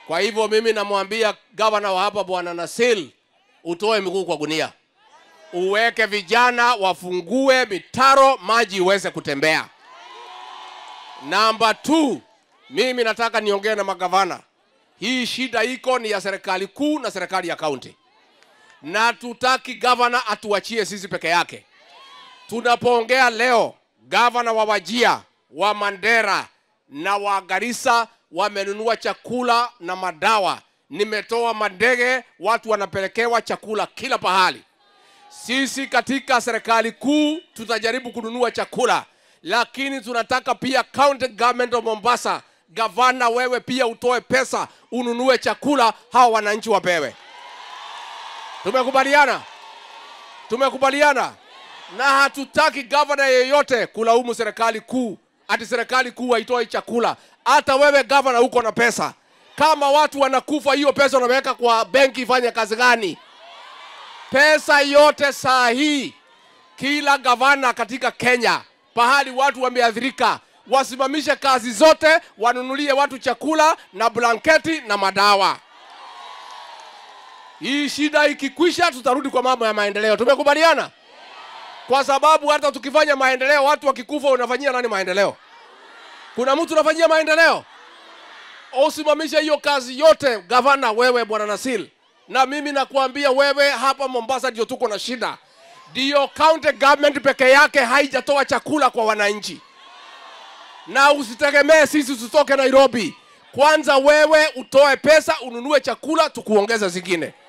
Kwa hivyo mimi namwambia gavana wa hapa bwana Nasil, utoe miguu kwa gunia, uweke vijana wafungue mitaro, maji iweze kutembea. Namba 2, mimi nataka niongee na magavana. Hii shida iko ni ya serikali kuu na serikali ya kaunti, na tutaki gavana atuachie sisi peke yake. Tunapoongea leo, gavana wa Wajia, wa Mandera na wa Garissa wamenunua chakula na madawa. Nimetoa mandege, watu wanapelekewa chakula kila pahali. Sisi katika serikali kuu tutajaribu kununua chakula, lakini tunataka pia county government of Mombasa, gavana, wewe pia utoe pesa ununue chakula, hawa wananchi wapewe. Tumekubaliana, tumekubaliana, na hatutaki gavana yeyote kulaumu serikali kuu ati serikali kuu haitoi chakula. Hata wewe gavana uko na pesa, kama watu wanakufa, hiyo pesa unaweka kwa benki ifanye kazi gani? Pesa yote saa hii, kila gavana katika Kenya, pahali watu wameathirika, wasimamishe kazi zote, wanunulie watu chakula na blanketi na madawa. Hii shida ikikwisha, tutarudi kwa mambo ya maendeleo. Tumekubaliana? Kwa sababu hata tukifanya maendeleo, watu wakikufa, unafanyia nani maendeleo? Kuna mtu unafanyia maendeleo? Usimamishe hiyo kazi yote, gavana wewe, bwana Nasil, na mimi nakuambia wewe, hapa Mombasa ndio tuko na shida, ndio county government peke yake haijatoa chakula kwa wananchi, na usitegemee sisi tutoke Nairobi. Kwanza wewe utoe pesa ununue chakula, tukuongeza zingine.